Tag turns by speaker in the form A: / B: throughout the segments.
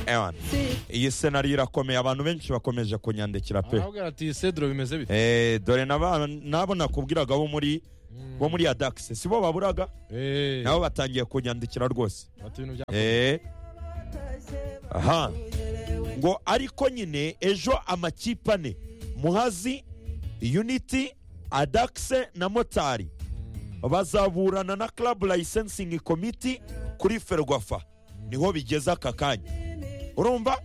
A: ewan iyi senari irakomeye abantu benshi bakomeje kunyandikira pe
B: arabwira ati cedro bimeze bite
A: Eh, dore naba- nabo nakubwiraga bo muri bo muri adakisi si bo baburaga
B: Eh,
A: nabo batangiye kunyandikira rwose
B: ati ibintu bya
A: Eh. aha ngo ariko nyine ejo amakipe ane muhazi unity adakise na motari bazaburana na club licensing committee kuri ferwafa niho bigeze aka kanya urumva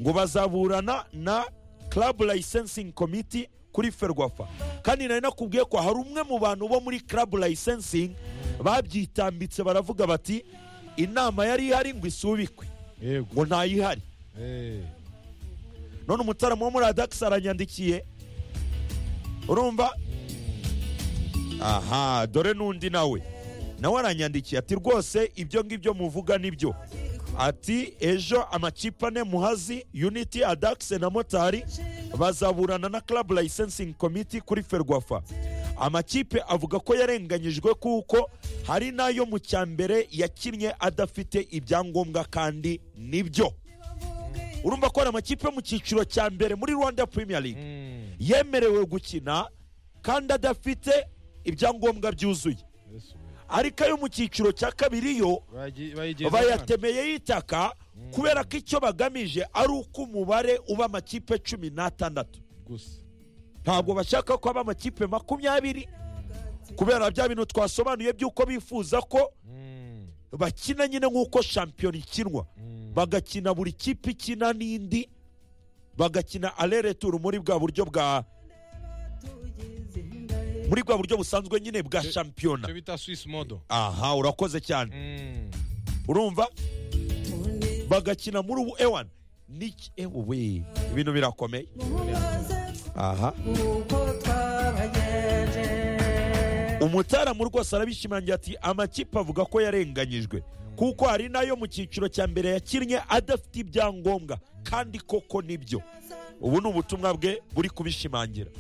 A: ngo bazaburana na club licensing committee kuri ferwafa kandi nari nakubwiye ko hari umwe mu bantu bo muri club licensing babyitambitse baravuga bati inama yari ihari ngo isubikwe
B: yego
A: ngo ntayihari
B: Eh,
A: none umutaramo wo muri adakisi aranyandikiye urumva aha dore n'undi nawe nawe aranyandikiye ati rwose ibyo ngibyo muvuga nibyo ati ejo amakipe ane muhazi unity adakisi na motari bazaburana na club licensing committee kuri ferwafa amakipe avuga ko yarenganyijwe kuko hari n'ayo mu cya mbere yakinnye adafite ibyangombwa kandi nibyo urumva ko hari amakipe yo mu cyiciro cya mbere muri rwanda premier league
B: mm,
A: yemerewe gukina kandi adafite ibyangombwa byuzuye
B: Yesu.
A: ariko ayo mu cyiciro cya kabiri yo
B: Bagi- bayigeze abana.
A: bayatemeye y'itaka kubera ko icyo bagamije ari uko umubare uba amakipe cumi n'atandatu
B: gusa
A: ntabwo bashaka ko haba amakipe makumyabiri kubera bya bintu twasobanuye by'uko bifuza ko
B: Mm,
A: bakina nyine nk'uko shampiyona ikinwa
B: mm,
A: bagakina buri kipe ikina n'indi bagakina arereturu muri bwa buryo bwa muri bwa buryo busanzwe nyine bwa
B: Cyo-
A: shampiyona
B: icyo bita swiss modo
A: aha urakoze cyane
B: Mm,
A: urumva bagakina muri ubu ewani niki ewe ibintu birakomeye aha umutaramu rwose arabishimangira ati amakipe avuga ko yarenganyijwe kuko hari n'ayo mu cyiciro cya mbere yakinnye adafite ibyangombwa kandi koko nibyo ubu ni ubutumwa bwe buri kubishimangira